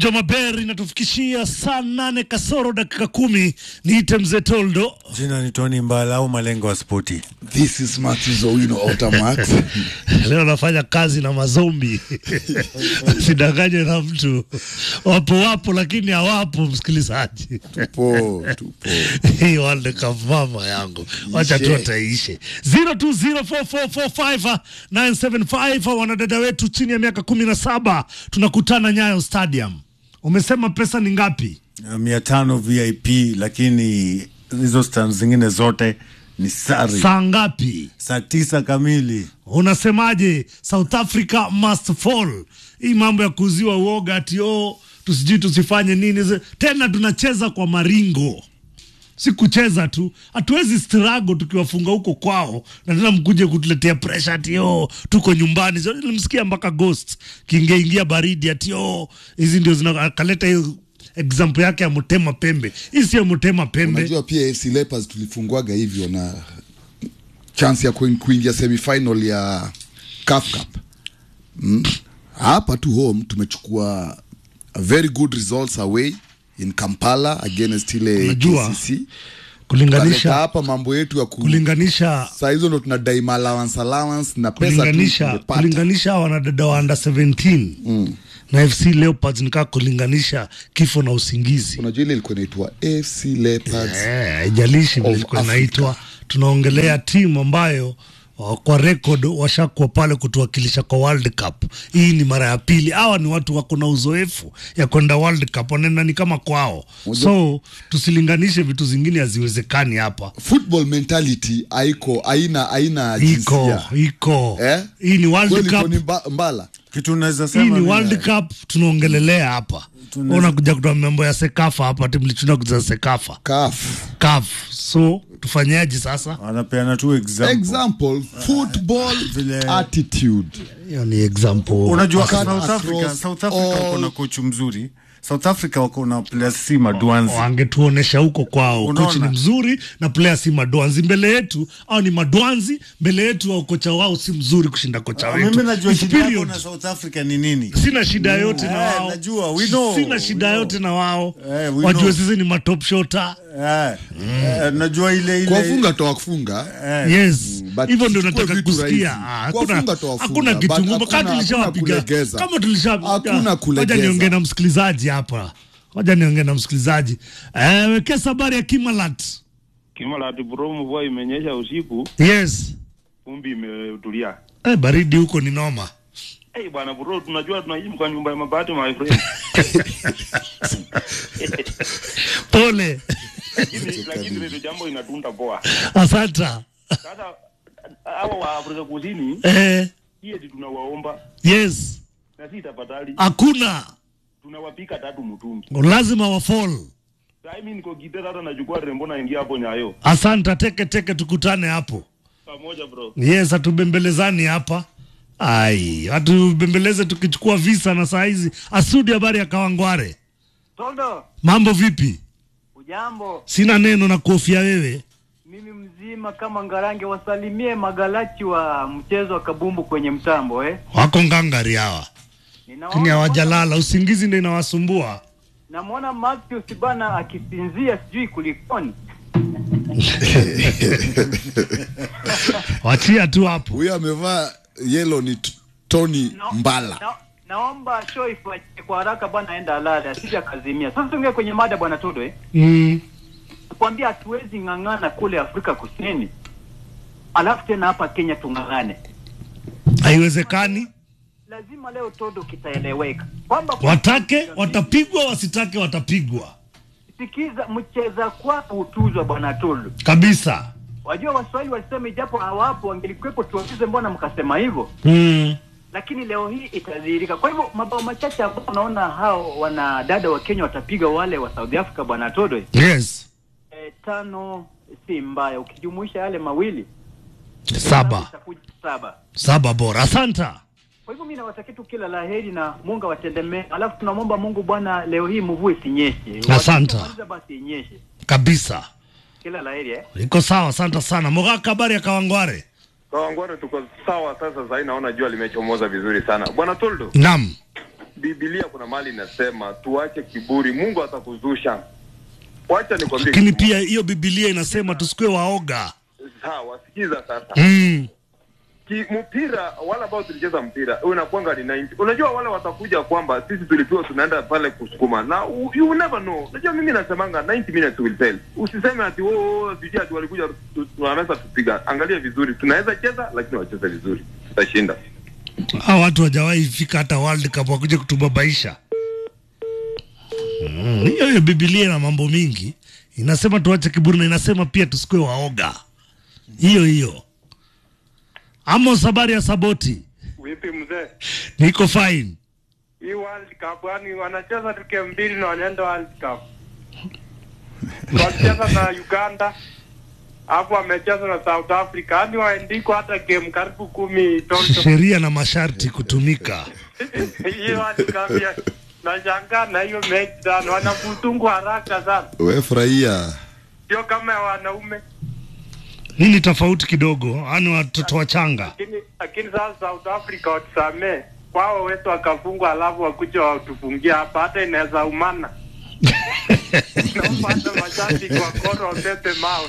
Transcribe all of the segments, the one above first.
Vunja Maberi inatufikishia saa nane kasoro dakika kumi. Niite mzee Toldo. Jina ni Tony Mbala au malengo ya spoti. This is Matthew Owino Automax. Leo nafanya kazi na mazombi sidanganye na mtu, wapo wapo, lakini hawapo. Msikilizaji, tupo tupo. hii World Cup mama yangu, wacha tu Ishe. ataishe 0204445975 wanadada wetu chini ya miaka kumi na saba tunakutana Nyayo Stadium. Umesema pesa ni ngapi? Uh, mia tano VIP, lakini hizo stand zingine zote ni sari. Saa ngapi? Saa tisa kamili. Unasemaje? South Africa must fall. Hii mambo ya kuuziwa uoga ati oh, tusijui tusifanye nini ze- tena, tunacheza kwa maringo, si kucheza tu. Hatuwezi struggle tukiwafunga huko kwao na tena mkuje kutuletea pressure ati oh, tuko nyumbani. So, nilimsikia mpaka Ghost kiingiaingia baridi ati oh, hizi ndio zina akaleta hiyo example yake ya Mutema Pembe. Hii sio Mutema Pembe. Unajua pia FC Leopards tulifungwaga hivyo na chance ya kuin- kuingia semifinal ya CAF Cup. Mm. Hapa tu home tumechukua a very good results away in Kampala against ile Unajua, KCC. Tukaleta kulinganisha hapa mambo yetu ya ku kulinganisha saa hizo ndo tunadai ma allowance allowance na pesa tu kulinganisha tumepata. kulinganisha wanadada wa under 17 na FC Leopards nikaa kulinganisha kifo na usingizi. Unajua ile ilikuwa inaitwa AFC Leopards. Eh, haijalishi vile Of ilikuwa Africa. inaitwa. Tunaongelea timu ambayo uh, kwa record washakuwa pale kutuwakilisha kwa World Cup. Hii ni mara ya pili. Hawa ni watu wako na uzoefu ya kwenda World Cup, wanaenda ni kama kwao. So tusilinganishe vitu zingine, haziwezekani hapa. Football mentality haiko haina haina Iko jinsia. iko Eh? hii ni World Kweli Cup Tony Mba- Mbala. Kitu unaweza hii sema ni ni- World Cup tunaongelelea hapa. Unakuja kutoa mambo ya Sekafa hapa, timu lichuna kucheza Sekafa CAF. CAF. So tufanyaje sasa? wanapeana tu example. Example, football Vile- attitude. Hiyo ni example. Unajua Cut South Africa, across South Africa wako all- na kocha mzuri. South Africa wako na players si madwanzi. wangetuonesha huko kwao, Unaona? kochi ni mzuri na player si madwanzi. Mbele yetu au ni madwanzi, mbele yetu au kocha wao si mzuri kushinda kocha wetu. Mimi najua It's shida yako period. na South Africa ni nini? Sina shida yote na Eh, wao, najua, we know, sina we shida know. yote na wao. Eh, we Wajue know. sisi ni matop shota. Eh, eh, najua ile ile Kuwafunga toa kufunga. eh, Yes, but hivyo ndio tuchukue nataka vitu kusikia. rahisi. Ah, Hakuna Kuwafunga tuwafunga, hakuna but kitu ngumu. hakuna- Kama tulishawapiga hakuna kulegeza. kama tulisha Hakuna Ah, kulegeza. Ngoja niongee na msikilizaji hapa, ngoja niongee na msikilizaji. Eh, wekesa habari ya Kimalat. Kimalati bro, mvua imenyesha usiku, Yes, vumbi imetulia. eh, baridi huko ni noma. Hey bwana bro, tunajua tunaishi kwa nyumba ya mabati my friend. Pole, Lakini lakini ndio jambo inatunda poa. asanta. Sasa hawa wa Afrika Kusini Eh, hiye tunawaomba yes, na si tafadhali, hakuna tunawapika tatu mtungi. lazima wafall. Sasa mimi niko Gitera, hata nachukua rembo naingia hapo Nyayo Asanta, teke teke, tukutane hapo. pamoja bro. Yes, hatubembelezani hapa. Ai, hatubembeleze tukichukua visa na saa hizi. Asudi, habari ya Kawangware, Tondo, mambo vipi? ujambo? Sina neno na kuhofia wewe. Mimi mzima kama Ngarange, wasalimie magalachi wa mchezo wa kabumbu kwenye mtambo eh. Wako ngangari hawa, Ninaona lakini hawajalala, usingizi ndio inawasumbua. Namwona Matthew bana akisinzia, sijui kulikoni. Wachia tu hapo. Huyo amevaa yellow ni t- Tony Na- Mbala. Na, naomba show ifanyike kwa haraka bwana, enda alale asije akazimia. Sasa tuingie kwenye mada bwana Todo eh. Mm. Kuambia hatuwezi ng'ang'ana kule Afrika Kusini, alafu tena hapa Kenya tung'ang'ane. Haiwezekani, Lazima leo Todo kitaeleweka kwamba watake watapigwa, wasitake watapigwa sikiza, mcheza kwako hutuzwa bwana Todo. kabisa. Wajua Waswahili walisema ijapo hawapo wangelikuwepo tuwaulize mbona mkasema hivyo, Mm. lakini leo hii itadhihirika. Kwa hivyo mabao machache ambao unaona hao wanadada wa Kenya watapiga wale wa South Africa bwana Todo, Yes, e, tano si mbaya, ukijumuisha yale mawili saba itakuja saba. saba bora. Asanta. Kwa hivyo mimi nawatakia tu kila laheri na Mungu awatendemee, alafu tunamwomba Mungu Bwana, leo hii mvua isinyeshe, Asante. Wakimaliza basi inyeshe. kabisa. Kila laheri eh. Iko sawa, asante sana. Mogaka, habari ya Kawangware? Kawangware tuko sawa sasa. Sahii naona jua limechomoza vizuri sana, bwana Toldo. Naam. Biblia kuna mahali inasema tuache kiburi, Mungu atakuzusha. Wacha nikwambie, lakini kitu pia hiyo bibilia inasema tusikue waoga moja. sawa, sikiza sasa mm. Ki, mpira wale ambao tulicheza mpira unakwanga ni 90. Unajua wale watakuja kwamba sisi tulipiwa tunaenda pale kusukuma na u- you never know. Unajua mimi nasemanga 90 minutes will tell. Usiseme ati oh, oh sijui ati walikuja tu- tunaweza tupiga. Angalia vizuri, tunaweza cheza lakini wacheze vizuri, tutashinda. Hawa watu wajawahi fika hata World Cup wakuja kutubabaisha. Mm, Hiyo hiyo Biblia ina mambo mingi, inasema tuache kiburi na inasema pia tusikue waoga. Hiyo hiyo. Amos, habari ya Saboti? Vipi mzee? Niko fine. Hii World Cup yani wanacheza tu game mbili na wanaenda World Cup. Walicheza na Uganda hapo wamecheza na South Africa, yani waendiko hata game karibu kumi toto. Sheria na masharti kutumika. Hiyo World Cup ya nashangaa na hiyo mechi sana, wanakutungu haraka sana, we furahia sio kama ya wanaume. Hii ni tofauti kidogo, yani watoto wachanga. Lakini lakini sasa South Africa watusamee kwao wetu wakafungwa, alafu wakuja watufungia hapa, hata inaweza umana naomba hata mashabiki wa Gor wapepe mawe.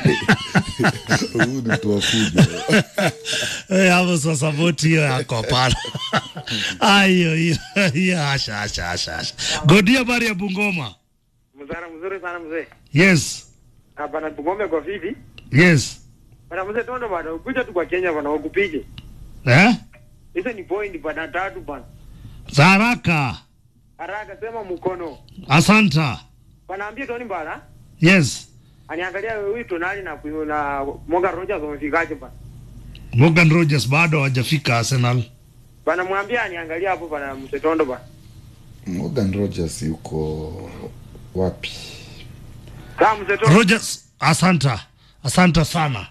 huu ni tuwafuja Eh, hapo sasa voti hiyo yako hapana. Ah, hiyo hiyo hiyo asha asha asha asha. Godia habari ya Bungoma. Mzara mzuri sana mzee. Yes. Hapa na Bungome kwa vipi? Yes. Bana mzee tondo bana, ukuja tu kwa Kenya bana wakupige. Eh? Hizo ni point bana tatu bana. Za haraka. Haraka sema mkono. Asanta. Bana ambie Tony bana. Yes. Aniangalia huyu Tonali na kuyo na Morgan Rogers wamefikaje bana. Morgan Rogers bado hajafika Arsenal. Bana mwambie aniangalia hapo bana mzee tondo bana. Morgan Rogers yuko wapi Kama mzee tondo. Rogers, asanta. Asanta sana.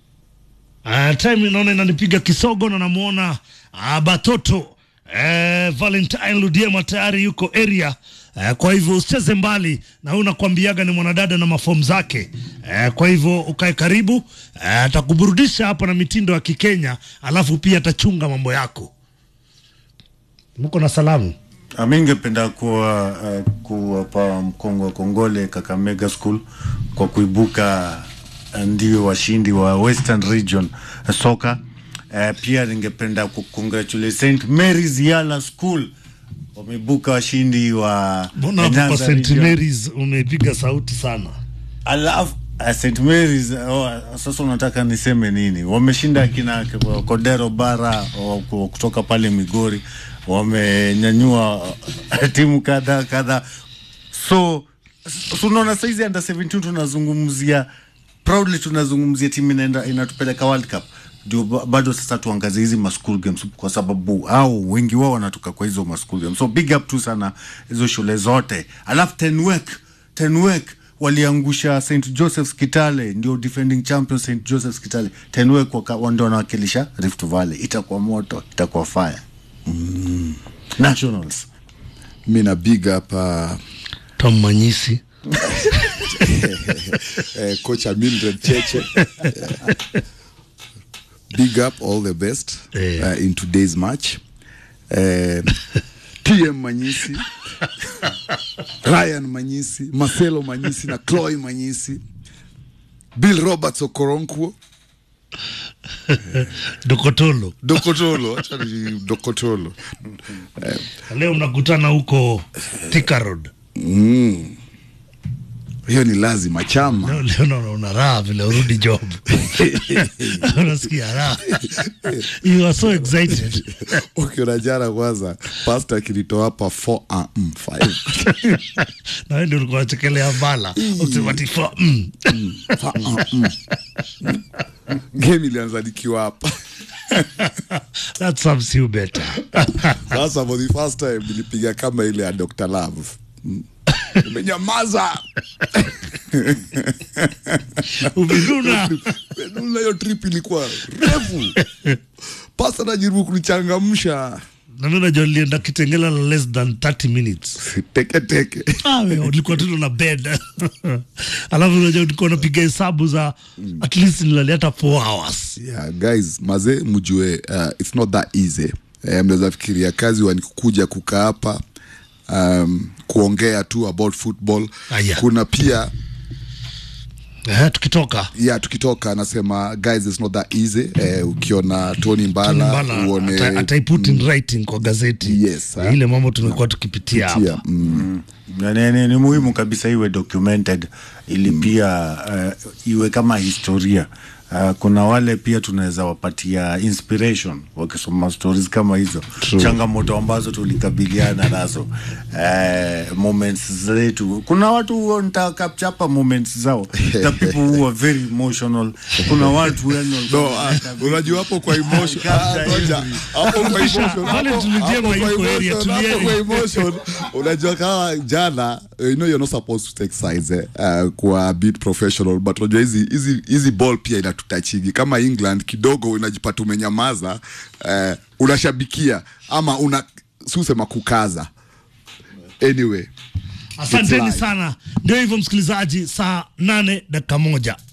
Uh, time inaona inanipiga kisogo na namuona uh, Batoto uh, Valentine Ludiema tayari yuko area uh, kwa hivyo usicheze mbali na huyu nakwambiaga ni mwanadada na mafomu zake uh, kwa hivyo ukae karibu uh, atakuburudisha hapa na mitindo ya Kikenya alafu pia atachunga mambo yako. Mko na salamu? Mi ningependa kuwa uh, kuwapa mkongo wa kongole Kakamega School kwa kuibuka uh, ndio washindi wa Western Region uh, soka. Uh, pia ningependa kukongratulate St Mary's Yala School wameibuka washindi wa Mbona hapo kwa Nyanza St Region. Mary's umepiga sauti sana? Alafu uh, St Mary's oh, sasa unataka niseme nini? Wameshinda kina Kodero Bara oh, ku- kutoka pale Migori, wamenyanyua uh, timu kadha kadha, so so unaona saizi under 17 tunazungumzia proudly, tunazungumzia timu inaenda inatupeleka World Cup ndio ba- bado sasa tuangazie hizi ma school games kwa sababu au wengi wao wanatoka kwa hizo ma school games, so big up tu sana hizo shule zote, alafu Tenwek Tenwek waliangusha St Joseph's Kitale, ndio defending champion St Joseph's Kitale. Tenwek waka- wa- ndio wanawakilisha Rift Valley. Itakuwa moto, itakuwa fire. Mm. Nationals mi na big up uh, Tom Manyisi. eh, kocha Mildred Cheche Eh, big up all the best Eh. uh, in today's match eh, TM Manyisi Ryan Manyisi Marcelo Manyisi na Chloe Manyisi Bill Roberts Okoronkwo Dokotolo. Dokotolo acha ni Dokotolo Leo mnakutana huko Thika Road. mm. hiyo ni lazima chama Leo, leo naona una raha vile urudi job. Unasikia raha. You are so excited. ukiona jana kwanza pasta akilitoa hapa 4 ah, mm, 5 Na wewe ndio ulikuwa unachekelea bala. Ukisema ati for mm. Fa- ah, mm. game ilianza nikiwa hapa That serves you better. sasa for the first time nilipiga kama ile ya Dr. Love Mm. umenyamaza Umenuna. Menuna, hiyo trip ilikuwa refu pasta najaribu kunichangamsha Na mimi najua nilienda Kitengela na less than 30 minutes. teke teke Ah, wewe ulikuwa tu na bed. Alafu unajua ulikuwa unapiga hesabu za at least nilalia hata 4 hours. yeah, guys maze mjue uh, it's not that easy eh, mnaweza fikiria kazi wanikuja kukaa hapa um, kuongea tu about football Aya. kuna pia Eh, tukitoka ya tukitoka anasema guys it's not that easy eh, ukiona Tony Mbala, Mbala uone ata- ataiput in writing kwa gazeti Yes, ha? ile mambo tumekuwa tukipitia hapa tia, mm, Na ni, ni, ni muhimu kabisa iwe documented ili pia uh, iwe kama historia Uh, kuna wale pia tunaweza wapatia inspiration wakisoma stories kama hizo changamoto ambazo tulikabiliana nazo uh, moments zetu kuna watu huwa nitakapchapa moments zao the people who are very emotional kuna watu yani walikuwa No, ah, wanataka unajua hapo kwa emotion Capture ah, ngoja. every- hapo kwa Kisha, emotion wale hapo- tulijenga hapo kwa yuko area, emotion, hapo tulieni. kwa emotion unajua kama jana you know you're not supposed to take sides eh, uh, kwa bit professional but unajua hizi hizi hizi ball pia inatutachigi kama England kidogo unajipata umenyamaza uh, unashabikia ama una susema kukaza anyway asanteni live. sana ndio hivyo msikilizaji saa nane dakika moja